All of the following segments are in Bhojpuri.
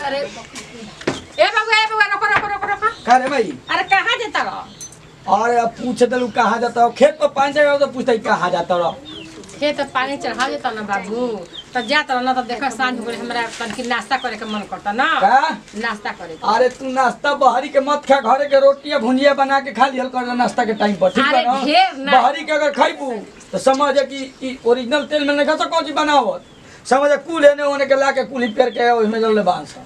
अरे ए बाबू ए बाबू रोको रोको रोको रोको का रे भाई अरे कहाँ जाता रहो अरे अब पूछ दलू कहाँ जाता हो खेत पर पानी जाएगा तो पूछता कहाँ जाता रहो हे तो पानी चढ़ा देता ना बाबू तो जाता रहो ना तो देखो सांझ हो गई हमरा तनकी नाश्ता करे के मन करता ना का नाश्ता करे के। अरे तू नाश्ता बहरी के मत खा घरे के रोटियां भुंजिया बना के खा लिहल कर नाश्ता के टाइम पर ठीक अरे है ढेर ना ना। बहरी के अगर खइबू तो समझ कि ई ओरिजिनल तेल में नहीं खा कौन चीज बनावत समझ कुल एने ओने के ला के कुली पेर के ओहिमे जल बांस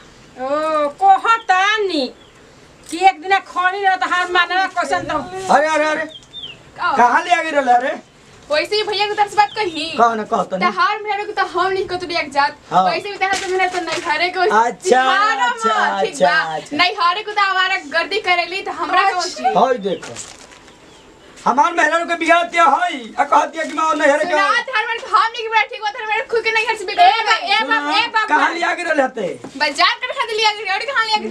ओ कहतानी कि एक दिन खनी रह तो हार माने क्वेश्चन तो अरे अरे अरे कहाँ ले आगे रहले अरे वैसे ही भैया के तरफ से बात कही कहा ना कहता नहीं तहार मेरे को तो हम नहीं कतो एक जात हाँ। वैसे भी तहार तो मेरे तो नहीं हारे को अच्छा, दिखाना अच्छा, मत, ठीक अच्छा, बा? अच्छा। नहीं हारे को तो हमारा गर्दी करेली तो हमरा को होती हई देखो हमार महिला के बिगाड़ती हई आ कहती है कि मैं नहीं हरे सुना के थार मेरे हम नहीं बैठ ठीक होता मेरे खुद के नहीं घर से ए बिगड़ बा- ए बाबू ए बाबू कहाँ ले आगे रहले हते बाजार कर खा लिया गया और कहां लेके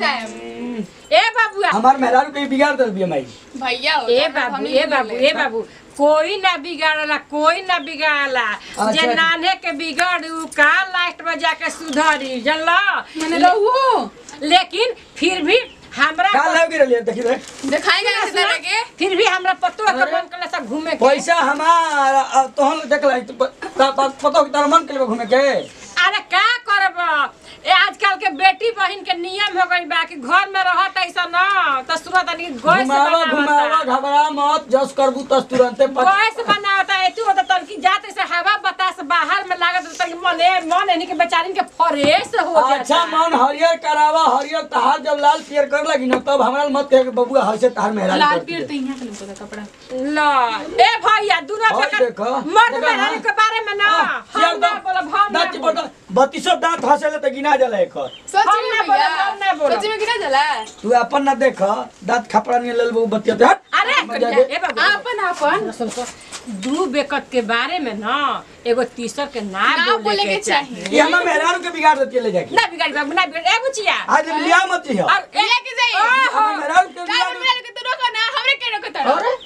जाए ए बाबू हमार महिला के बिगाड़ दे बिया माई भैया हो ए तो बाबू हम ए नहीं बाबू बोले। ए बाबू कोई ना बिगाड़ला कोई ना बिगाड़ला जे अच्छा। नाने के बिगड़ उ का लास्ट में जाके सुधरी जानला मैंने रहू लेकिन फिर भी हमरा कहाँ ले आगे रहले देखी रे दिखाएगा इस तरह के फिर भी हमरा पतो है अरे। मन करला सब घूमे के पैसा हमार अब तोहन देख लाई तो प- ता- ता- पता हो कि तारा मन के लिए घूमे के अरे का करब ए आजकल के बेटी बहन के नियम हो गई बा कि घर में रहत ऐसा ना तो सुरत नहीं गैस घुमावा घुमावा बनावता घबरा मत जस करबू तस तुरंते पट- गैस बनावता एतु होता तन की जात से हवा बतास बाहर में लागत तन की मने मन एनी के बेचारिन के फ्रेश हो जाता अच्छा मन हरियर करावा हरियर तहार जब लाल पियर कर लगी ना तब हमरा मत कहे कि बबुआ हर से तहार मेहराज लाल करती पीर है। तो यहाँ के लोगों का कपड़ा ला ए भैया दुनो और बेकार देखो, मर्द देखो, मेहरारू हाँ। के बारे में ना हाँ, हम यार ना दांत- बोलब हम ना दांत चिपड़ बोलब। दांत- बत्तीसो दांत हंसेले तो गिना जाला एकर सच हम में ना भैया बोलब, हम ना बोलब। सच में कितना जला तू अपन ना देख दांत खपड़ा नहीं लेल बबू बतिया हट अरे मजा करिया, दे। ए बाबू आपन आपन सुन सुन दू बेकत के बारे में ना एगो तीसर के ना ना बोले के चाहिए। चाहिए ये हमार मेहरारू के बिगाड़ देती है ले जाके ना बिगाड़ी बाबू ना बिगाड़ी ए बुचिया आज लिया मत ही और ए लेके जाइए। ओहो हमार मेहरारू के का बिगाड़ मेरे को तो रोको ना हमरे के रोको तो अरे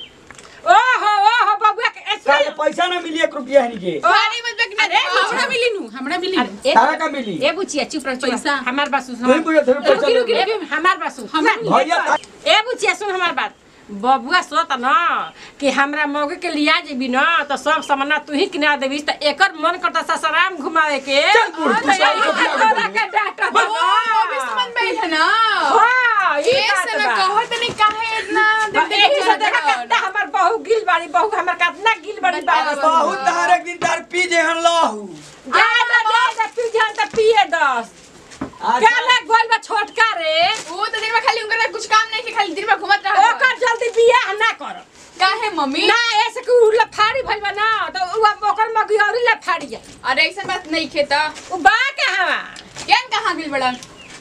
ओहो ओहो बबुआ के ए, साले सुन। पैसा ना मिली एक रुपया है के भारी मत बकना अरे, हमरा मिली नु हमरा मिली नु अरे, ए, तारा का मिली ए बुचिया चुप रह चुप रह। पैसा। हमार बात सुन तू ही बुझे थे पैसा रुकी, रुकी, ले रुकी। ले। ए, हमार बात सुन भैया ता- ए बुचिया सुन हमार बात बबुआ सोत न कि हमरा मौके के लिया जेबी न तो सब सामान तू ही किना देबी त एकर मन करता ससराम घुमावे के चल बुढ़, तू आ, सारी तो कपिया तोरा घुमावे। के डांटा ओ अभी समझ में आई है ना हाँ, ई ये बात से ना बा। कहो तनी काहे इतना बा, एही से देखा कितना हमर बहू गिल बाड़ी बहू हमर कितना गिल बाड़ी बाबा बहुत तार एक दिन तार पी जे हन लहू ज्यादा ज्यादा पी जान त पिए दस आज क्या लग गोल बा छोटका रे वो तो दिन में खाली उनका कुछ काम नहीं कि खाली दिन में घुमत रहा ओकर जल्दी बियाह ना कर काहे मम्मी ना ऐसे कि उ लफाड़ी भइल बा ना तो उ अब ओकर मगियौरी लफाड़ी है अरे ऐसा बात नहीं खेता उ बा कहवा केन कहां गिल बड़ा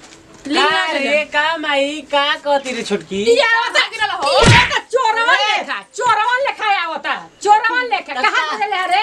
लीना का रे का माई का कहती रे छोटकी ई आवता गिरल हो ई तो चोरवन लेखा चोरवन लेखा आवता चोरवन लेखा कहां चले रे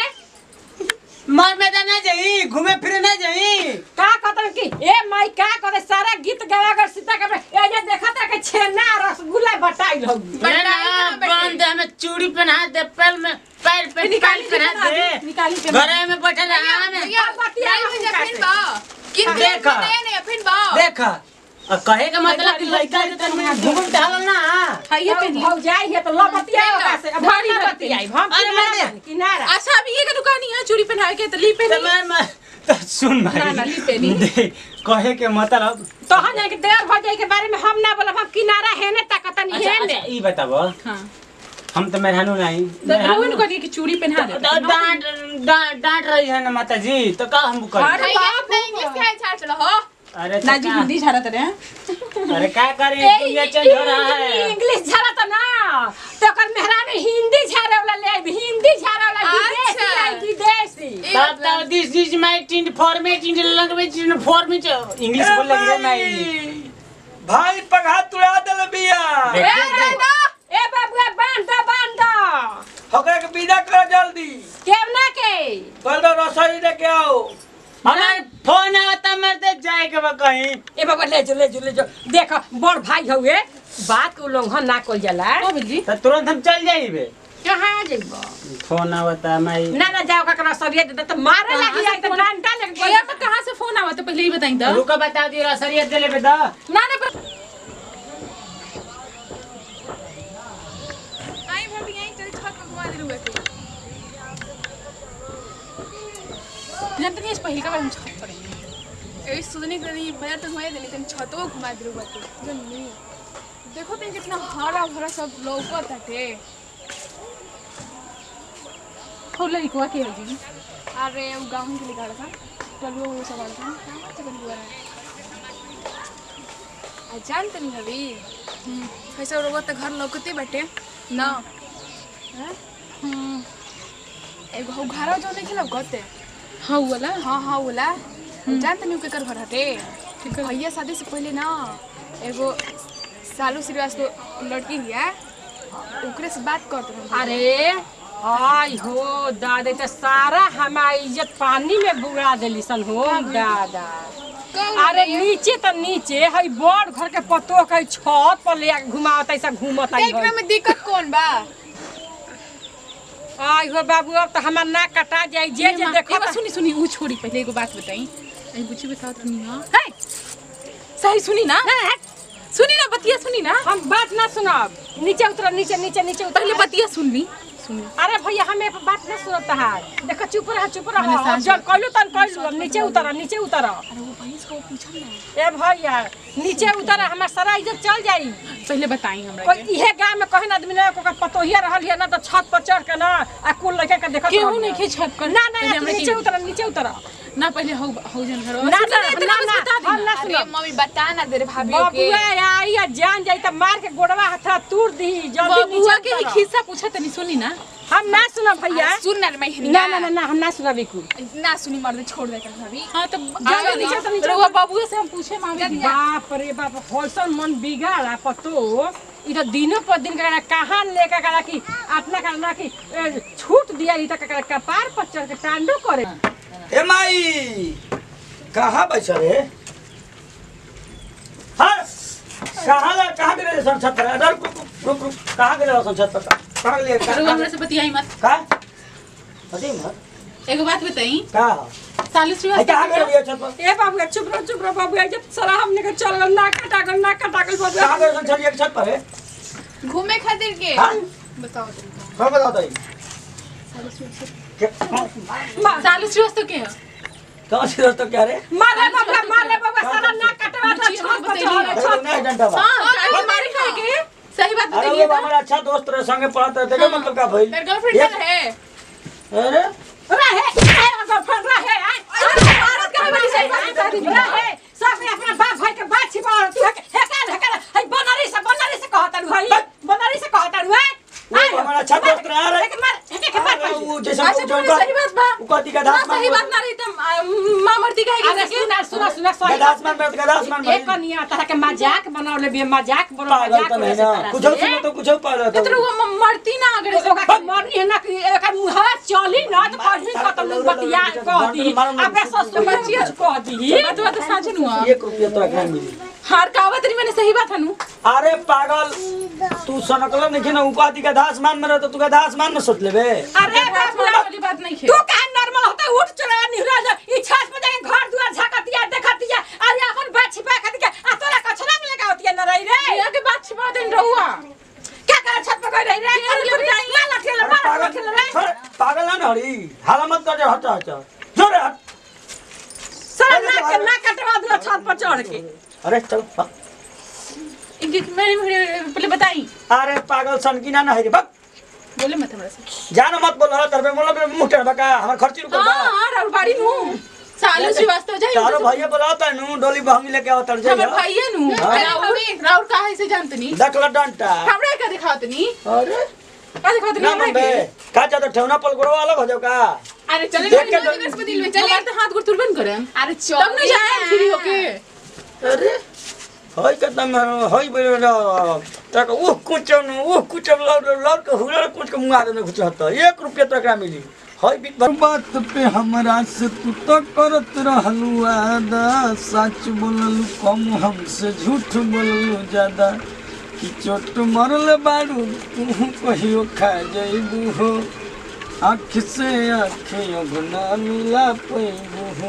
मर मैदान ना जाई घूमे फिरे ना जाई का कहतन कि ए माई का करे सारा गीत गावा कर सीता के ए जे देखत रह के छेना रसगुल्ला बटाई होगी ना ना बंद हमें चूड़ी पहना दे पैर में पैर पे निकाल पहना दे निकाली के घरे में बैठल रहा में भैया बतिया बतिया हम में कैसे? फिर बा किन देखा। नया नया फिर बा देखा और कहे का मतलब कि लड़का के तन में घूम टहल ना ये पे हो जाई है तो लो बतिया ओका से अब भारी भारी बतिया। बतिया हम अरे किनारा मैं बानी, किनारा अच्छा अभी ये का दुकान है चूड़ी पहना के तो ली पे तो मैं मैं तो सुन ना, ना, भाई ली पे ली। दे, कहे के मतलब तो हम जाके देर हो जाए के बारे में हम ना बोलब हम किनारा है ने ताकत नहीं अच्छा है अच्छा ने ई बताबो हां हम तो मेहरानू नहीं तो मेहरानू- रोहन को कि चूड़ी पहना दे तो डांट डांट डांट रही है ना माता जी तो का हम करें अरे बाप रे इंग्लिश के छाड़ चलो हो अरे तो नाजी का- हिंदी छाड़ा तेरे अरे क्या करें दुनिया चेंज हो रहा है इंग्लिश झाड़ा तो ना तो कर मेहरानी हिंदी झाड़े वाला ले आइब, हिंदी झाड़े वाला विदेशी अच्छा। आई विदेशी तब तब दिस इज माय टिंड format in language in format English बोल लगी रे नहीं भाई पगहा तुड़ा देले बिया ए दादा ए बाबुआ बांध दो बांध दो ओकरा के विदा कर जल्दी केवना के कल दो रसोई लेके आओ हमार फोन आवता मरते जाए के बा कहीं ए बाबा ले जो ले जो ले जो देखो बड़ भाई हउए बात को उल्लंघन ना कल जाला बिल्ली तो तुरंत हम चल जाइबे कहाँ जइबो फोन आवता माई ना ना जाओ ककरा सरिया दे तो मारे कहाँ लगी से आई तो फोन- डंडा लेके ये में कहाँ से फोन आवा तो पहले ही बताई तो रुको बता दियो रसरिया देले बे द ना ना पर- आई भाभी आई चल छत पर घुमा दे रुए के जानते नहीं इस पहले का बार हम छत पर हैं। ए सुधनी करी बाजार तक घुमा देनी तन छतवा घुमा दे रुए के जन्नी देखो तो कितना हरा भरा सब लौकत हटे हो लड़कुआ के है जी अरे वो गाँव के लिए गाड़ा था चलो वो सवाल था कहाँ से बन हुआ है आ जान तनी हवी कैसे रोबो तो घर लौकते बाटे ना हैं? एगो हौ घरा जो नहीं लौकते हाँ वो वाला हाँ हाँ बोला जान तनी केकर घर हटे भैया शादी से पहले ना एगो सालू श्रीवास्तव लड़की हिया ओकरे से बात करते रहे अरे आई हो दादा तो सारा हमारी इज्जत पानी में बुड़ा देली सन हो दादा अरे नीचे तो नीचे हई बड़ घर के पतो के छत पर ले आके घुमावत ऐसा घूमत आई एकरा में दिक्कत कौन बा आई हो बाबू अब तो हमार नाक कटा जाई जे जे देखो देखो सुनी सुनी वो छोड़ी पहले एगो बात बताई अरे बुच्ची बताओ तो नहीं हाँ है सही सुनी ना सुनी ना बतिया सुनी ना हम बात ना सुनब नीचे उतर नीचे नीचे नीचे उतर पहले बतिया सुन ली सुन ली अरे भैया हमें बात ना सुनत है देखो चुप रह चुप रह मैंने सांस जब कहलू तन कहलू अब नीचे उतर नीचे उतर अरे वो भैंस को पूछल ना ए भैया नीचे उतर हमार सारा इज्जत चल जाई पहले बताई हमरा कोई के इहे गांव में कहन आदमी ना को पतोहिया रहल है ना तो छत पर चढ़ के ना आ कुल लड़के के देखत केहू रहल नहीं है। खे छत पर ना ना पहले ना, हमरा नीचे के- उतर नीचे उतर ना पहले हो हो जन घर ना ना ना ना हम ना अरे सुनब मम्मी बता ना दे रे भाभी के बबुआ आई आ जान जाई त मार के गोड़वा हथा तूर दी जल्दी नीचे बबुआ के ही उतर। खिस्सा पूछा तनी सुनी ना हम ना सुनब भैया अरे सुन ना रे मैं ना ना ना ना हम ना सुनब इकू ना सुनी मर्द छोड़ दे कर भाभी हाँ तो जाओ नीचे तो नीचे रउआ बबुआ से हम पूछे मामी बाप रे बाप होलसन मन बिगाड़ा पतो इ तो दिनों पर दिन का कहाँ लेके करा कि अपना करना कि ए, छूट दिया इ तक करा कपार पर चढ़ के टांडो करे ए माई कहाँ बैठा रे हाँ कहाँ ले कहाँ गिरे सन छत पर अरे रुक रुक रुक रुक कहाँ गिरे सन छत पर कहाँ गिरे रउआ हमरा से बतियाई मत का अजी मत एगो बात बताई का सालू ए, श्रीवास्तव कहाँ गिरे ये छत पर ए बाबू चुप रहो चुप रहो बाबू जब सारा हमने के चल गल ना कटा गल ना कटा गल बाबू कहाँ गिरे सन छत ये छत पर है घूमे खातिर के हाँ बताओ तरीका कौन बताओ तो सालू श्रीवास्तव के है कौन सी दोस्तों क्या रे मारे बाबू मारे बाबू सारा ना कटवा तो छत पर चढ़े अरे छत नहीं डंडा बा हाँ काहे मारे खाए के सही बात अरे बताइए वो हमारा अच्छा दोस्त रहे संगे पढ़ते रहे देखो मतलब का भाई तेरे गर्लफ्रेंड है अरे रहे रहे अगर फन रहे आई औरत का बड़ी सही बात रहे सब में अपना बाप भाई के बात छिपा तू है हेकर हेकर है बनारी से बनारी से कहता रू भाई बनारी से कहता रू है वो हमारा अच्छा दोस्त रहा रे एक मार एक एक मार अरे वो जैसे अच्छा वो तुम्हारी जो सही बात बा वो कहती का ना दास सही बात ना रही तो माँ मर्दी अरे कहेगी सुना सुना सुना सही गदास मान में गदास मान एक कनिया तरह के मजाक बनावले बे मजाक बनावले पागल मजाक तो नहीं वैसे ना तरह कुछ से। सुनो तो कुछ पागल तो तो वो मरती ना अगर तो ओका मरनी है ना कि एकर मुहावा चली ना तो कहीं खत्म बतिया कह दी अपने ससुर बच्चिया कह दी बात बात साझन हुआ एक रुपया तो रखना मिली हार कावत रही मैंने सही बात हनु अरे पागल तू सनकल नहीं ना उपाधि का दास मान में रहे तो तू का दास मान में सोच लेबे अरे बाबू वाली बात नहीं तू है कहाँ नॉर्मल होता है उठ चला निहरा जा ई छत पे जाके घर दुआर झाकतिया देखतिया अरे अपन बात छिपा कर के आ तोरा कछला में लगा होती है न रही रे यहाँ के बात छिपा देन रहुआ क्या करे छत पे गई रही रे अरे बुढ़िया माला खेल अरे माला पागल खेल रे छोड़, पागल ना हरी हाला मत कर जा हट हट जोरे हट सारा नाक के नाक कटवा दिया छत पर चढ़ के अरे चल हाँ। इनके मैंने पहले बताई अरे पागल सनकी ना ना है बक बोले मत हमरा से जानो मत बोल रहा तरबे मोला में मुंह टेढ़ बका हमर खर्ची रुक बा हाँ हाँ राहुल बाड़ी नु सालू श्रीवास्तव जाई तारो भैया बोलाता नु डोली बहंगी लेके आवत तर हमर जाइए भाई नु हाँ। राहुल राहुल काहे से जानतनी देखला डंटा हमरा का दिखावतनी अरे का दिखावतनी ना हमरा मन बे के का चाहता ठेवना पल गोड़वा अलग हो जाओ का अरे चले देख के चले डर- दिल में चले चले तो हाथ गोड़ तुरबन करम अरे तब न जाए फ्री होके अरे हई कदम हई बेर तक उह कुचन उह कुचन लड़ लड़ के हुलड़ कुछ के मुंगा देने कुछ हत एक रुपया तो एकरा मिली हई बीत बात पे हमरा से तू तो करत रहलू आदा सच बोललू कम हमसे झूठ बोललू ज्यादा कि चोट मरल बारू तू कहियो खा जइबू हो आँख से आँखियों गुना मिला पैबू हो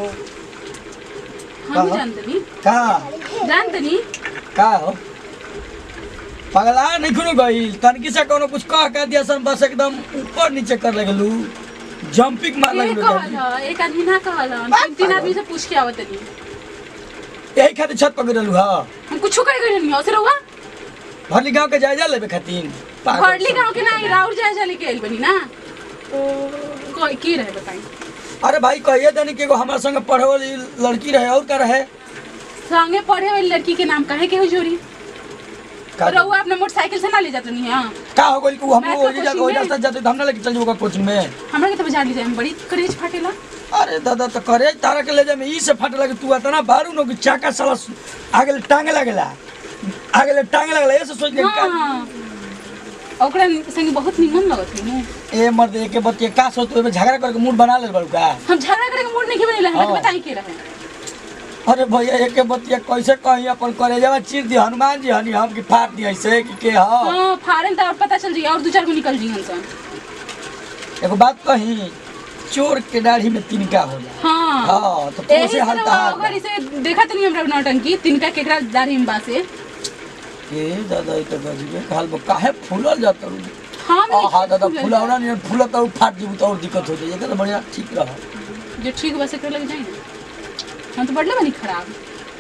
हम कहाँ? जानतनी का जानतनी का हो पगला नहीं खुनु गई तनकी से कोनो कुछ कह के दिया सन बस एकदम ऊपर नीचे कर लगलू जंपिंग मार एक लगलू कहल ह, एक आदमी ना कहल ह। तीन तीन आदमी से पूछ के आवतनी यही खातिर छत पर गिरलू हा हम कुछो कर गइल नहीं असर हुआ भरली गांव के जायजा लेबे खातिर पागल फड़ली सब। गांव के ना राउर जाए जा लेके आइल बनी ना कोई की रहे बताई अरे भाई कहिए तनी कि एगो हमारे संगे पढ़े वाली लड़की रहे और का रहे संगे पढ़े वाली लड़की के नाम काहे के हो जोरी का रउआ अपना मोटरसाइकिल से ना ले जात नहीं हां का हो गइल कि हम मैं तो लोग ओही जा कोचिंग ओही में- रास्ता जाते तो हम ना लेके चल जाओगे कोचिंग में हमरा के तो बजा ली जाए बड़ी करेज फाटेला अरे दादा तो करे तारा के ले जाए में ई से फट लगे तू इतना बारू नो कि चाका साला आगे ले टांगे लगेला आगे ले टांगे लगेला ऐसे सोच ले का हां ओकरा संगे बहुत निमन लगत है नु ए मर्द एक बतिया का सोच तू झगड़ा करके मूड बना ले बड़ू का हम झगड़ा करे के मूड नहीं बनेला हमरा के हाँ। बताई के रहे अरे भैया एक बतिया कैसे कही अपन करे जावा चीर दी हनुमान जी हनी हम की फाड़ दी ऐसे कि के ह हां फाड़न त और पता चल जाई और दो चार गो निकल जी हंसन एगो बात कही चोर के दाढ़ी में तिनका होला हां हाँ तो एही तुमसे से हाल रउआ तहार ओकर इसे देखा तनी हमरा नौटंकी तिनका केकरा दाढ़ी में बासे ए दादा ई तो गजबे कहल बा काहे फूलल जात रू हां आ हा दादा फूलौना नहीं फूलत और फाट जीबू तो और दिक्कत हो जाई एकर तो बढ़िया ठीक रह जो ठीक बस कर लग जाई ना हम तो बढ़ले बनी खराब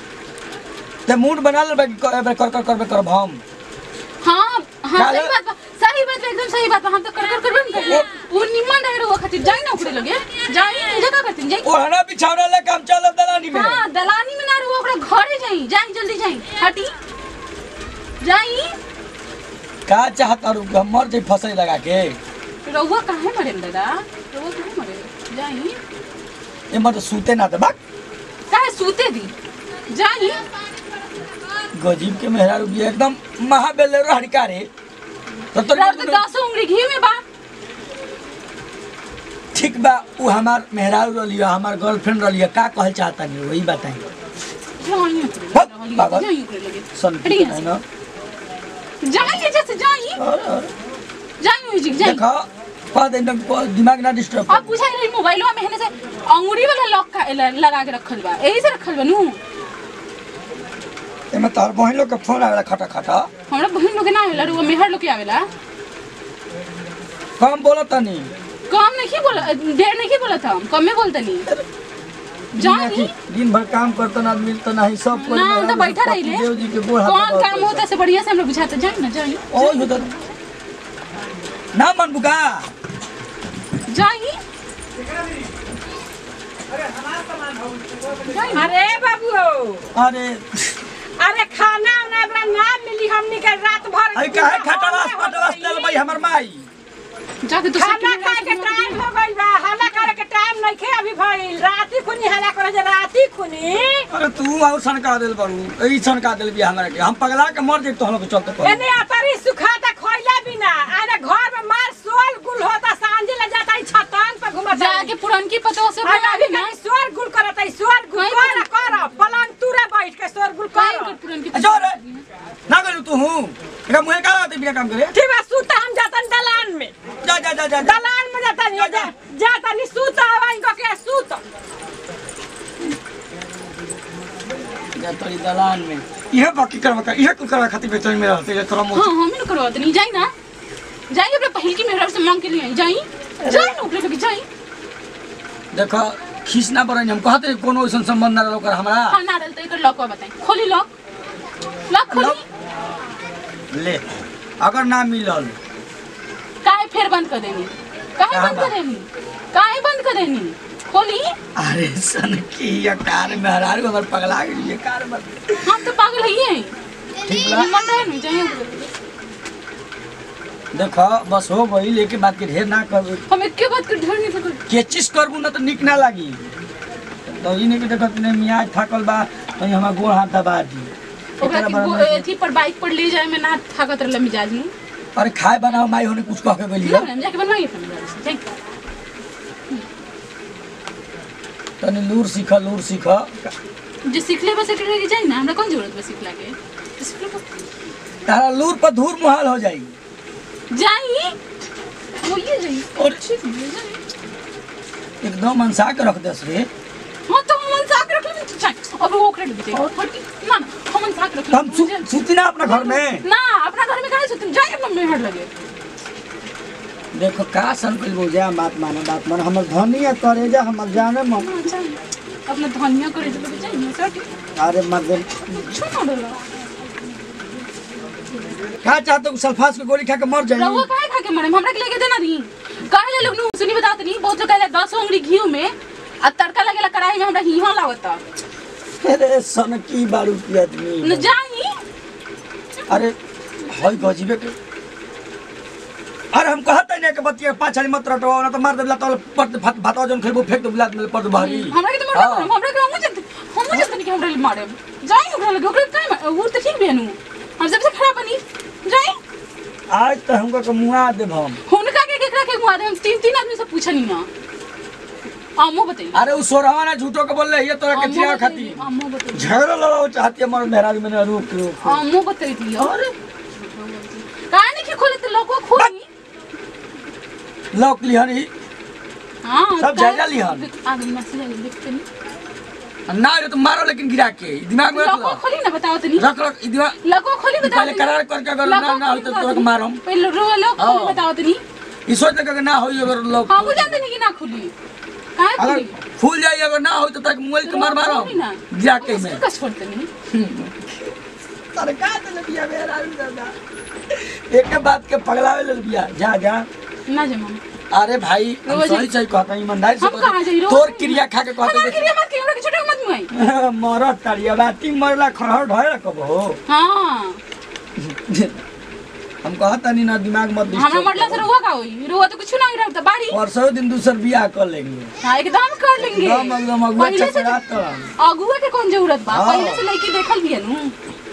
ते मूड बना ले बाकी कर कर कर करबे करब हम हाँ हाँ काहे? सही बात बा सही बात बा, एकदम सही बात बा हम तो कर कर करबे न करले वो निमन रहे रहुआ खातिर जाई ना ओकरे लगे जाई एजा का करतीन जाई ओहना बिछौना ले काम चलब दलानी में हाँ दलानी में ना रहुआ ओकरा घरे जाई जाई जल्दी जाई हटी जाई का चाहत रू हम मर जाई फसई लगा के रहुआ काहे मरे दादा रहुआ काहे मरे जाई ए मत सूते ना दे बाक काहे सूते दी जाई गजीब के मेहरा रुकी एकदम महाबेल हड़का रे तो तो रहुआ तो दस उंगली घी में बा ठीक बा उ हमार मेहरारू रलिया हमार गर्लफ्रेंड रलिया का कहल चाहता नहीं वही बताई जाई ओकरे हट, लगे, पागल। जाई ओकरे लगे सन हटी यहाँ है से। ना जाई जैसे जाई अरे, अरे, जाई ओई जी जाई देखा कह दे एकदम दिमाग ना डिस्टर्ब अब पूछा रही मोबाइलवा में हेने से अंगूरी वाला लॉक का ल- लगा के रखल बा यही से रखल बा नु एमे तोहर बहिन लोग के फोन आवेला खटा खटा हमरा बहन लोग के ना आवेला रुआ मेहर लोग के आवेला कम बोलत तनी कम नहीं बोला ढेर नहीं बोला था हम कमे बोलतनी जानी दिन भर काम करता ना आदमी तो नहीं सब कोई ना हम तो मेहरारू बैठा पति रही देव जी के गोड़ हाथ कौन दबावत काम रहे। होता से बढ़िया से हम लोग बुझाते जाई ना जाई ओ यो तो ना मन बुका जाई अरे बाबू अरे अरे खाना उना बड़ा ना मिली हमनी के रात भर आई काहे खटवास पटवास चल भाई हमर माई जाके दूसरे खाना खाए के टाइम हो गई बा हल्ला करे के टाइम नहीं खे अभी भइल राती खुनी हल्ला करे जे राती खुनी अरे तू और सनका देल बारू ई सनका देल भी हमरा के हम पगला के मर जाई तो हम लोग के चलते पर एने अतरी सुखाता खोइला बिना आने घर में मार सोल गुल होता सांझे ले जाता है छतन पे घुमता जाके पुरनकी पतो से अरे बोला अभी ना कहीं स्वर गुल करता है स्वर गुल कहीं कर कर पलंग तुरे बैठ के स्वर गुल काहे कर कर पुरनकी अच्छा रे ना करू तू हूं एकरा मुहे का आते बिना काम करे ठीक बा सूता हम जातन दलान में जा जा जा जा जा। दलान में जाता नहीं जा जाता नहीं सूता हवा इनको के सूत जा तोरी दलान में इहे बाकी करवा का इहे कुल करवा खातिर बेचैन में रहते ये तोरा मुंह हाँ हम ही ना करवाते नहीं जाई ना जाई अपने पहल की मेहरा से मांग के लिए आई जाई जाई ना ओकरे लगे जाई देखो खींच ना पड़े हम कहते कोनो ऐसा संबंध ना रहो कर हमरा हाँ ना डलते एकर लॉक बताई खोली लॉक लॉक खोली ले अगर ना मिलल काहे फिर बंद कर देनी काहे कहाँ बंद बा? कर देनी काहे बंद कर देनी खोली अरे सन की ये कार में हरार को पगला गई ये कार में हम तो पागल ही हैं ठीक बा मन रहे नहीं जाइए देखो बस हो गई लेके बात के ढेर ना कर हम एक के बात कर ढेर नहीं सकल के चीज करबू ना तो निक ना लागी तो ई नहीं कि देखो तूने मियाँ थाकल बा तो हमारा गोड़ हाथ दबा दी ओकरा एकरा के बारे गो- में- अथी पर बाइक पर ले जाए में ना थाकत रहला मिजाज में अरे खाए बनाओ माई होने कुछ कह के बोली ना हम जाके बनवाइए फिर मिजाज से जाइए। तनी लूर सीख लूर सीख जो सीख ले बस एकरे के जाई ना हमरा कौन जरूरत बा सीखला के तो सीख ले बस तारा लूर पर धूर मुहाल हो जाई जाई वो ये जाई और ठीक है जाई एकदम मनसा के रख दस रे हाँ तो हम साक रख लेंगे जाई अब वो क्रेडिट दे हटी ना ना हम साक रख हम सु- लेंगे सुती ना अपना घर में ना अपना घर में काहे सुतम जाई अपना मेहर लगे देखो का सन कल बोझा बात माने बात माने हमर धनिया करे जा हमर जाने म हाँ, जाई अपना धनिया करे तो जाई ना सर अरे मर्द छोड़ दो का चाहते हो सल्फास के गोली खा के मर रहुआ जाई काहे खा के मरे हमरा के लेके देना दी काहे ले लोग नु सुनी बतात नहीं बहुत लोग कहले 10 उंगली घी में आ तड़का लगेला कढ़ाई में हमरा हीहा लागता अरे सन की बारू की आदमी न जाई अरे हई गजीबे के अरे हम कहते नहीं कि बतिया पाँच हाली मत रटवा ना तो मार देला तो पट भात भात जन खेबो फेंक दो बिलात में पट भारी हमरा के तो मरना हाँ। हमरा के हम जत हम जत नहीं कि हमरा ले मारे जाई ओकरा लगे ओकरा काहे मारे? वो तो ठीक बेनु हम सबसे खराब बनी जाई आज तो हमको के मुआ देब हम हुनका के केकरा के मारे हम तीन तीन आदमी से पूछनी ना अम्मो बताई अरे उ सोरहवा ना झूठो के बोल ये तोरा के चिया खाती अम्मो बताई झगड़ा लड़ाओ चाहती है मर मेहराज मैंने रुक रुक अम्मो बताई थी अरे काहे नहीं कि खोले तो लोगो खोली लौक लिहन ही हाँ सब काहे- जायजा लिहन। आगे मैसेज आगे देखते नहीं ना रे तो मारो लेकिन गिरा के ई दिमाग में रख लोगो लो खोली ना बताओ तो नहीं रख रख ई दिमाग लोगो खोली बताओ पहले तो करार करके अगर ना ना हो तो तोरा के मारम पहले रो लोग खोली हाँ। बताओ तो नहीं ई सोच ले के ना होई अगर लोग हाँ वो जानते नहीं कि ना खुली काहे अगर खुली फूल जाई अगर ना होई तो तक मोबाइल के मार मारो खोली ना। गिरा के में कस छोड़ते नहीं सरकार दे बिया मेरा दादा एक के बात के पगलावे ले बिया जा जा ना जमा अरे भाई हम रोज- सही सही कहता हूं ईमानदारी से हम कहाँ जाई कहता रोज? तोर क्रिया खा के हमारे कहता क्रिया मत क्रिया के छोटे मत मुआई मरत तारिया राती मरला खरहर ढोए कब हो हाँ हम कहता नहीं ना दिमाग मत हमरा डिस्टर्ब मरला से रुआ का होई रुआ तो कुछ ना रहता बाड़ी परसों दिन दूसर बियाह कर लेंगे हाँ एकदम कर लेंगे एकदम एकदम अगुआ पहले से चपड़ा तो अगुआ के कौन जरूरत बा हाँ। पहले से लड़की देखल भी है नु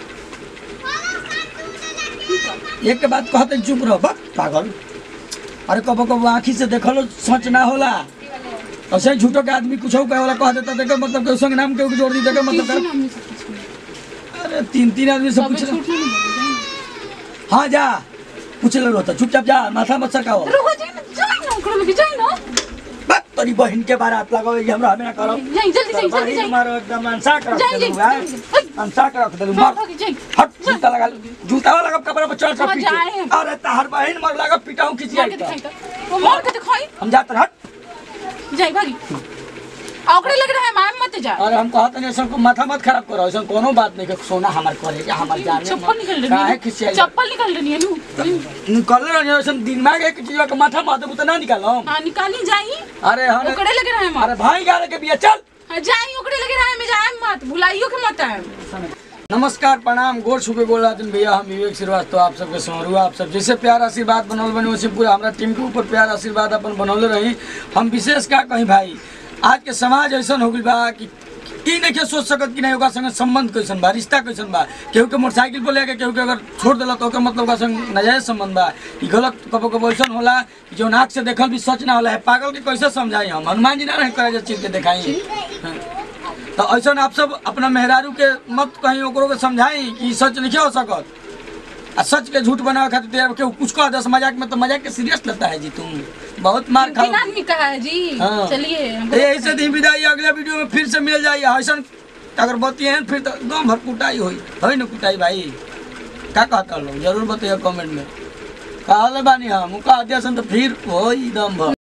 एक के बात कहते चुप रहो बक पागल अरे कबो कबो आँखी से देखलो सच ना होला ऐसे ही झूठो के आदमी कुछ कहे वाला कह देता देखे मतलब के संग नाम के जोड़ दी देखे मतलब किसी के- नाम से कुछ नहीं अरे तीन तीन आदमी से सब पूछ झूठ नहीं बोले हाँ जा पूछ ले रोता चुपचाप जा माथा मत सरकाओ रुआ जाई ना जाई ना ओकरा लगे जाई ना बक तोरी बहन के बारात लगाओ ये हमरा हमें ना करो जाई जल्दी जाई जल्दी बहन जाई मारो एकदम अंसा कर रख जाई देलू जाई है जल्दी। अंसा कर रख देलू हाँ, मार भागी जाई हट जूता लगा जूता वाला लगा कपड़ा पर चढ़ हाँ, कर जाए। पीछे अरे तहर बहन मर लगा पिटाऊं खिंची मार आई के तो दिखाई तो वो मार के दिखाई हम जाते हट जाई भागी आ ओकरे लग रहा है मार मत जा अरे हम कहते नहीं सबको माथा मत खराब करो ऐसा कोनो बात नहीं कि सोना हमार करे या हमार जान चप्पल निकल रही काहे है खिसियाई चप्पल निकल रही है नु निकल रहे ऐसा दिमाग एक चीज का माथा माथे तो ना निकालो हाँ निकाली जाई अरे हम ओकरे लग रहा है मार अरे भाई गाले के बिया चल हाँ, जाई ओकरे लग रहा है मैं जाए मत भुलाइयो के मत आए नमस्कार प्रणाम गोर छुपे गोल राजन भैया हम विवेक श्रीवास्तव आप सबके समरू आप सब जैसे प्यार आशीर्वाद बनौल बने वैसे पूरा हमारा टीम के ऊपर प्यार आशीर्वाद अपन बनौले रही हम विशेष का कहीं भाई आज के समाज ऐसा हो गई बा कि ई नहीं के सोच सकत कि नहीं ओकरा संगे संबंध कैसन बा रिश्ता कैसन बा केहू के मोटरसाइकिल पर लेके केहू के अगर छोड़ देला तो ओकर मतलब ओकरा संग नाजायज संबंध बा ई गलत कबो कबो ऐसन होला कि जौन आँख से देखल भी सच ना होला है पागल के कैसे समझाई हम हनुमान जी ना रहे करे चीज के दिखाई हाँ। तो ऐसा आप सब अपना मेहरारू के मत कहीं ओकरो के समझाई कि सच नहीं हो सकत आ सच के झूठ बनावे खातिर तेरा केहू कुछ कह दस मजाक में तो मजाक के सीरियस लेता है जी तुम बहुत मार तीन खाओ आदमी कहा है जी हाँ। चलिए हमको- तो यही से दी विदाई अगले वीडियो में फिर से मिल जाइए ऐसा अगर बतिए फिर तो गाँव भर कुटाई हुई है ना कुटाई भाई का कहता लोग जरूर बताइए कमेंट में कहले बानी हम कह दिया सन तो फिर हो दम भर